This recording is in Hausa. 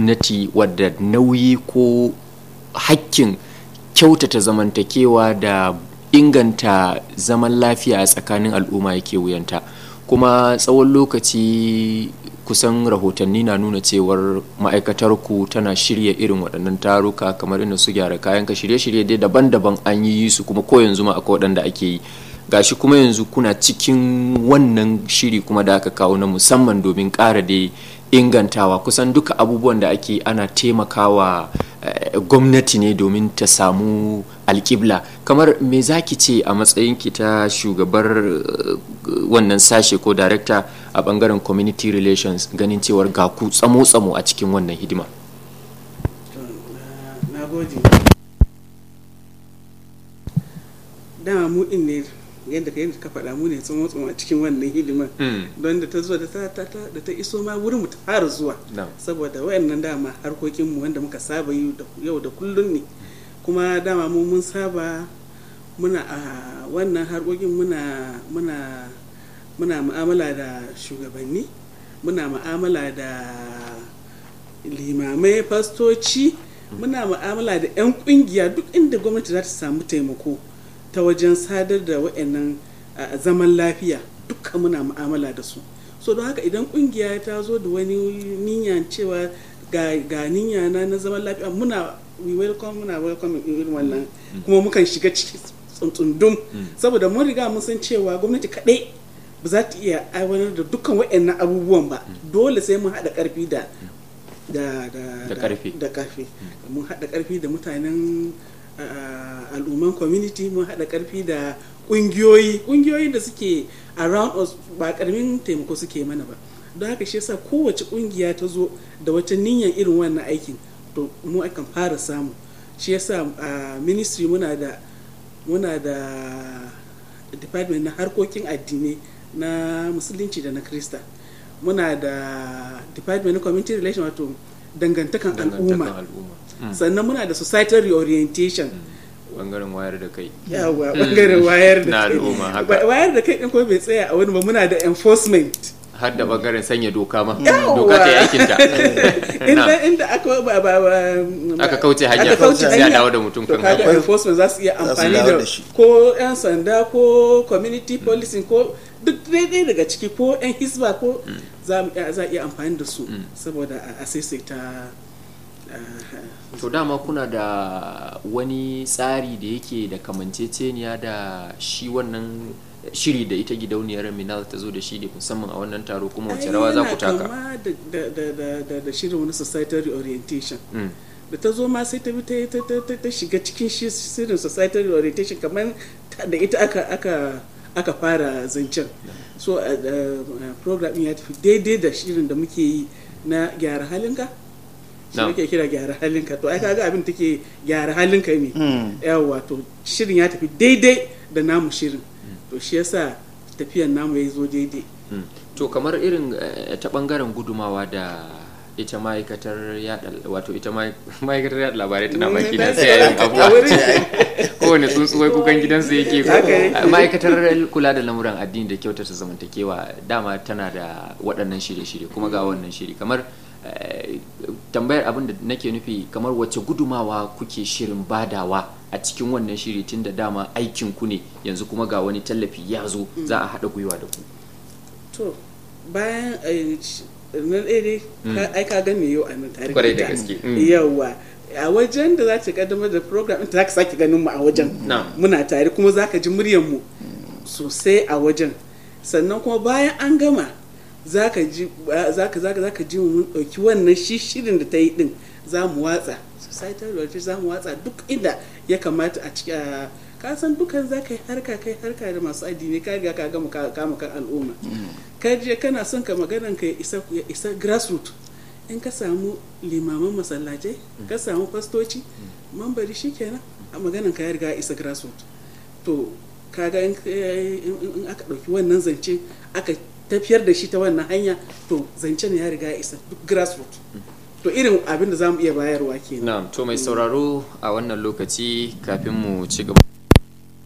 gwamnati wadda nauyi ko hakkin kyautata zamantakewa da inganta zaman lafiya a tsakanin al'umma yake wuyanta kuma tsawon lokaci kusan rahotanni na nuna cewar ma'aikatar ku tana shirya irin waɗannan taruka kamar inda su gyara kayan ka shirye-shirye dai daban-daban an yi su kuma ko yanzu ma akwai waɗanda ake yi gashi kuma yanzu kuna cikin wannan shiri kuma da aka kawo na musamman domin ƙara da ingantawa kusan duka abubuwan da ake ana taimakawa gwamnati ne domin ta samu alƙibla kamar me za ki ce a matsayinki ta shugabar wannan sashe ko darekta a bangaren community relations ganin cewar ga ku tsamo-tsamo a cikin wannan hidima na gode dama mu in ne yadda ka yadda ka faɗa mu ne tsamo-tsamo a cikin wannan hidimar don da ta zuwa da ta iso ma wurin mu ta fara zuwa saboda wayannan dama harkokinmu wanda muka saba yi yau da kullun ne kuma dama mu mun saba muna a wannan harkokin muna muna muna mu'amala da shugabanni muna mu'amala da limamai fastoci muna mu'amala da 'yan kungiya duk inda gwamnati za ta samu taimako ta wajen sadar da wa'annan zaman lafiya dukkan muna mu'amala da su so don haka idan kungiya ta zo da wani niyya cewa ga niyya na na zaman lafiya muna we welcome muna welcome irin wannan kuma mukan shiga ciki tsuntsundum saboda mun riga mun san cewa gwamnati kaɗai ba za ta iya aiwatar da dukkan wa'annan abubuwan ba dole sai mun haɗa ƙarfi da da ƙarfi mun haɗa ƙarfi da mutanen al'umman community mun haɗa ƙarfi da ƙungiyoyi ƙungiyoyi da suke around us ba ƙaramin taimako suke mana ba don haka shi yasa kowace ƙungiya ta zo da wata niyyar irin wannan aikin to mu akan fara samu shi yasa a ministry muna da muna da department na harkokin addinai na musulunci da na krista muna da department na community relation wato dangantakan al'umma sannan muna da societal reorientation bangaren wayar da kai yawa bangaren wayar da kai al'umma haka wayar da kai din kuma bai tsaya a wani ba muna da enforcement har da bangaren sanya doka ma doka ta aikin ta inda inda aka ba ba aka kauce hanya aka kauce sai a hanya. dawo da mutum to kan kaga hanya enforcement za su iya Za su amfani dawo da da shi. ko yan sanda ko community policing ko duk daidai daga ciki ko yan hisba ko za mu iya- za a iya amfani da su saboda a- a saisaita ah, to dama kuna da wani tsari da yake da kamanceceniya da shi wannan shiri da ita gidauniyar minal ta zo da shi ne musamman a wannan taro kuma wace ai rawa za ku yana taka kama da da da da da da shirin wani societal reorientation Mm. da ta zo ma sai ta bi ta ta ta ta- ta shiga cikin shi shirin societal reorientation kamar ta- da ita aka aka aka fara zancen so uh, uh, program ɗin ya tafi daidai da shirin da muke yi na gyara halinka shi Na'am. muke kira gyara halinka to ai kaga abin take gyara halinka ne yawa to shirin ya tafi daidai da namu shirin to shi yasa tafiyan namu ya zo daidai Mm. to kamar irin eh, ta bangaren gudumawa da ita ma'aikatar yada wato ita ma- ma'aikatar yada labarai tana Mm, baki na that's sai a yin right. abuwa A wurin- kowane tsuntsu wai kukan gidansu yake Haka yake. ma'aikatar kula da lamuran addini da kyautata zamantakewa dama tana da waɗannan shirye-shirye kuma ga wannan shiri kamar eh, tambayar abin da nake nufi kamar wacce gudumawa kuke shirin badawa a cikin wannan shiri tun da dama aikin ku ne yanzu kuma ga wani tallafi ya zo za a haɗa gwiwa da ku to bayan eh, sh- na ɗaya dai ka- ai ka gane yau a nan tare Kwarai da ita. gaske, mm. yawa a wajen da za ta kaddamar da program ɗin ta za ka sake ganin mu a wajen Na'am. muna tare kuma za ka ji muryar mu sosai a wajen sannan kuma bayan an gama za ka ji za ka za ka za ka ji mu mun ɗauki wannan shi shirin da ta yi ɗin za mu watsa societal relations za mu watsa duk inda ya kamata a ciki a ka san dukan za ka yi harka kai harka da masu addini ka riga ka gama ka- kama kan al'umma ka je kana son ka maganan ka ya isa ya isa grassroots in ka samu limaman masallacai ka samu fastoci mambari shikenan a maganan ka ya riga ya isa grassroots to kaga in in in aka ɗauki wannan zance aka tafiyar da shi ta wannan hanya to zancen ya riga ya isa duk grassroots to irin abin da za mu iya bayarwa kenan Na'am, to mai sauraro a wannan lokaci kafin mu ci gaba